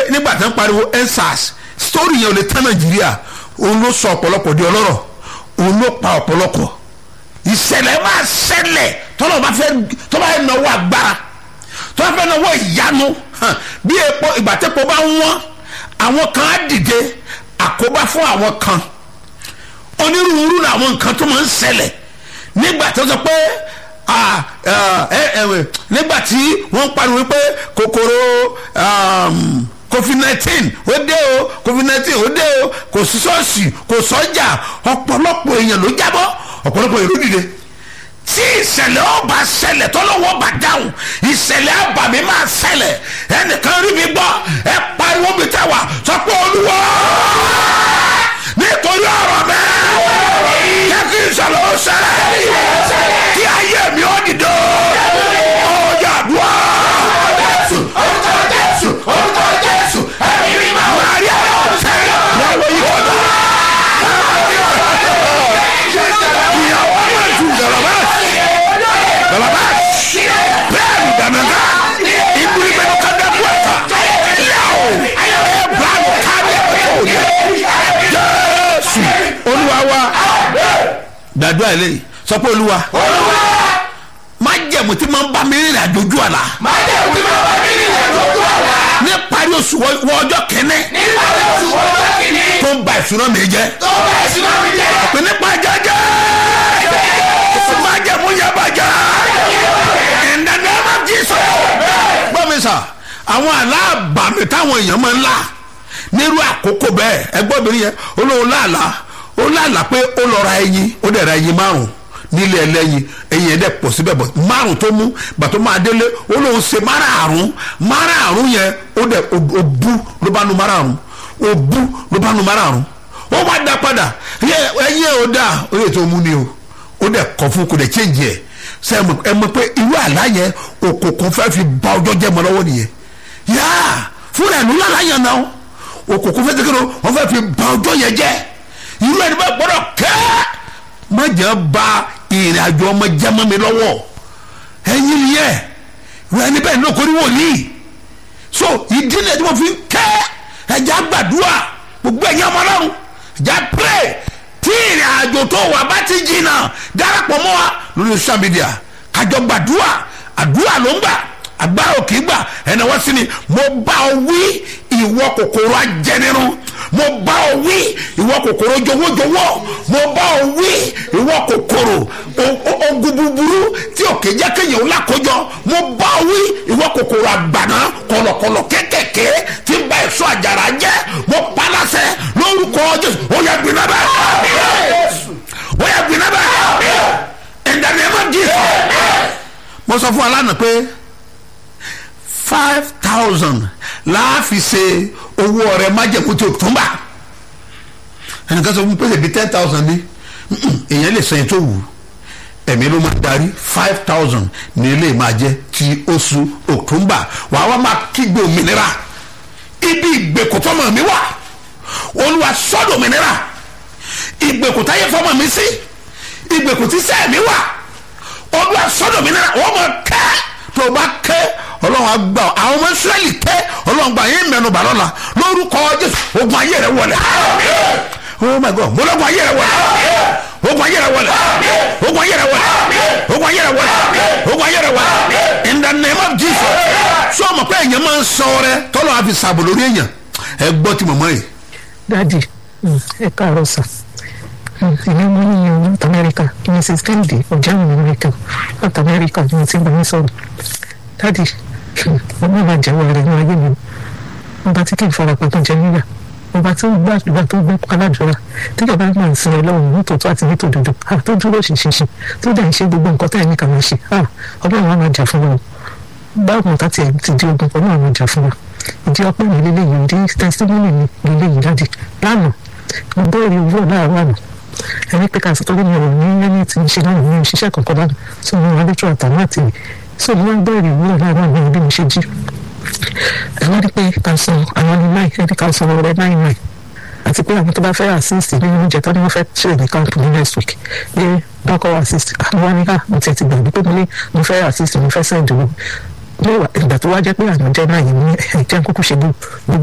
nígbà tí wọ́n pariwo ensars story yẹn ò lè tán nàìjíríà òun ló sọ ọ̀pọ̀lọpọ̀ di ọlọ́rọ̀ òun ló pa ọ̀pọ̀lọpọ̀ ìṣẹ̀lẹ̀ máa ṣẹlẹ̀ tọ́lọ́ bá fẹ́ tọ́ bá fẹ́ náwó agbára tọ́ bá fẹ́ náwó ìyanu hàn, bí epo ìgbà tẹ́po bá ń wọ́n àwọn kan á dìde àkóbá fún àwọn kan onírúurú làwọn nǹkan tó máa ń ṣẹlẹ̀ nígbà tó sọ pé ah, ah, ẹ, ẹ, ẹ, nígbà tí wọ́n ń pariwo pé kòkòrò um, covid nineteen ó dé o covid nineteen ó dé o kò sí ṣọ́ọ̀ṣì kò sọ́jà ọ̀pọ̀lọpọ̀ èèyàn ló jábọ́ ọ̀pọ̀lọpọ̀ èrò dìde tí ìṣẹ̀lẹ̀ ọba ṣẹlẹ̀ tọ́lọ́wọ́ bá dáhùn ìṣẹ̀lẹ̀ àbàmì máa ṣẹlẹ̀ ẹnìkan rí mi gbọ́ ẹ pariwo mi tẹ́ wà sọ pé olúwa nítorí ọ̀rọ̀ mi jẹ́ kí ìṣẹ̀lẹ̀ ó ṣẹlẹ̀ kí ayé mi ó dìde ọjà àdúrà. orúkọ jésù orúkọ jésù ẹ̀mí mi máa wà á rí àwọn ṣẹlẹ̀ lọ́wọ́ yìí kọjá. ìyàwó máa ju gàlàbà gàlàbà bẹ́ẹ̀ni dànàgà ìbúrí bẹ́ẹ̀ ká dá bú ẹ̀ka yàwó ẹ̀ bíláàmù káàdì ẹ̀kọ́ òní jésù olúwa wa gbàdúrà eléyìí sọ pé olúwa má jẹ̀mú tí máa ń bá mi rìnrìn àjò ojú àlá máa jẹ́ òkú máa bá mi ní ìrìnàjò ojú àlá. ní parí oṣù wọ wọ ọjọ́ kẹ́ni nígbà tí oṣù ọjọ́ kìíní tó ń ba ìṣúná mi jẹ́ tó bá ìṣúná mi jẹ́. pé nípa jẹjẹ má jẹ̀mú yẹn bàjẹ́ in the name of Jesus gbọ́ mi sà àwọn aláàbàmì táwọn èèyàn máa ń là nírú àkókò bẹ́ẹ̀ ẹgbọ́n mi yẹn olóhùn láàlá ó láàlá pé ó lọ ra ẹyin ó dẹ̀ ra ẹyin márùn nílé ẹlẹ́yin ẹyin ẹ̀ dẹ̀ pọ̀ síbẹ̀ bọ̀ márùn tó mú gbàtọ́ máa délé ó lóun ṣe márààrún márààrún yẹn ó dẹ̀ ó bú ló bá nu márààrún ó bú ló bá nu márààrún ó wá dá padà ẹyin ẹ̀ ó dà ó lè tó mú ni o ó dẹ̀ kọ́ fún kò dẹ̀ change ẹ̀ ṣe ẹ mọ̀ pé irú àlá yẹn òkùnkùn fẹ́ fi ba ọjọ́ jẹ́ mọ́ lọ́wọ́ nìyẹn yáà fúnra ẹ̀ ló lálá yẹn náà òkùnkùn fẹ́ tẹ́kẹ́ ló wọ́n fẹ́ fi ba ọjọ́ yẹn jẹ́ irú ẹni bá gbọ́dọ̀ kẹ́ má jẹ́ ba ìrìn àjò ọmọ jẹ́ mọ́ mi lọ́wọ́ ẹ̀yin nìyẹn irú ẹni bẹ́ẹ̀ ní okòrí wòlíì so ìdí ni ẹni wọ́n fi ń kẹ́ ẹja gbàdúrà gbogbo ẹ̀yin ọmọ ọlọ́run ẹja pray tí ìrìn àjò tó wà bá ti jìnnà darapọ̀ mọ́ wa lórí social media kájọ gbàdúrà àdúrà ló ń gbà agbára òkè gbà ẹnì wọ́n sí ni mo bá ọ wí ìwọ kòkòrò ajẹnirun mo bá ọ wí ìwọ kòkòrò jọwọ́jọwọ́ mo bá ọ wí ìwọ kòkòrò ogun búburú tí òkè jẹ́ kéèyàn ó lákòjọ mo bá ọ wí ìwọ kòkòrò àgbàná kọlọkọlọ kékèké tí ń bá èso àjàrà jẹ́ mo paláṣẹ lórúkọ jésù ó yẹ gbiná bẹ́ẹ̀ ó yẹ gbiná bẹ́ẹ̀ in the name of Jesus mo sọ fún alánà pé five thousand láàfin ṣe owó ọrẹ májèkú tí o tún bá ẹnìkan sọ fún mi pé ṣèbí ten thousand ni èèyàn lè sẹ́yìn tó wù ẹ̀mí ló máa darí five thousand ní ilé máa jẹ́ ti oṣù october wàá wá máa kígbe òmìnira ibi ìgbèkùtọ́mọ̀ mi wà olúwa sọ́dọ̀ òmìnira ìgbèkùtáyé fọmọ mi sí ìgbèkùtí sẹ́ẹ̀ mi wà olúwa sọ́dọ̀ òmìnira wọ́n máa kẹ́ tó o bá kẹ́ ọlọ́run àgbà àwọn ọmọ israẹli kẹ́ ọlọ́run gbà yín mẹ́nu bà lọ́la lórúkọ jésù ogun ayé rẹ wọlé oh my god mo lọ́gun ayé rẹ wọlé ogun ayé rẹ wọlé ogun ayé rẹ wọlé ogun ayé rẹ wọlé ogun ayé rẹ wọlé in the name of jesus sọ ma pé èèyàn máa ń sọ rẹ tọ́lọ́ àfi sàbò lórí èèyàn ẹ gbọ́ ti mọ̀mọ́ yìí. dadi ẹ káàárọ̀ sà ìyá ọmọ yìí yan north america mrs kennedy ọjà àwọn america north america ni mo ti ń bá yín sọ̀rọ̀ dadi ọmọ ìwà jẹ́wọ́ rẹ̀ ní ayé mi ọba tí kì í farapa tó jẹ níyà ọba tí ó gbàdúrà tó gbọ́ aládùúrà tíjọba máa ń sin ọlọ́run nítòótọ́ àti nítòdodo tó dúró ṣinṣin tó dẹ̀ ń ṣe gbogbo nǹkan tá ẹ̀ ní kà máa ṣe ọlọ́run á máa jà fún wa o báwọn ọ̀tá tiẹ̀ ti di ogun ọlọ́run á máa jà fún wa ìdí ọpẹ́ mi lélẹ́yìí ìdí testimony mi lélẹ́yìí dáàdì lánàá mo bẹ́ẹ̀rẹ̀ owó láàárọ̀ àná ẹni pé káàsì tó ní mi ò ní ẹni tí ń ṣe lánàá mi ò ṣiṣẹ́ kankan lánàá tó ní wọn lójú àtàwọn àti mi so mo máa ń bẹ́ẹ̀rẹ̀ owó láàárọ̀ àná bí mo ṣe jí ẹ wá rí pé ká san àwọn ní náì ẹni ká san ọrẹ náì náì àti pé àwọn tó bá fẹ́ assist nínú oúnjẹ tó ní wọ́n fẹ́ ṣe ní camp ní next week pé bákọ́ assist àwọn wá ní ká mo tiẹ̀ ti gbàgbé pé mo ní mo fẹ́ assist mo fẹ́ send owó ìgbà tó wá jẹ́ pé àwọn jẹ́ náà yìí ní ẹ̀jẹ̀ kúkú ṣe gbogbo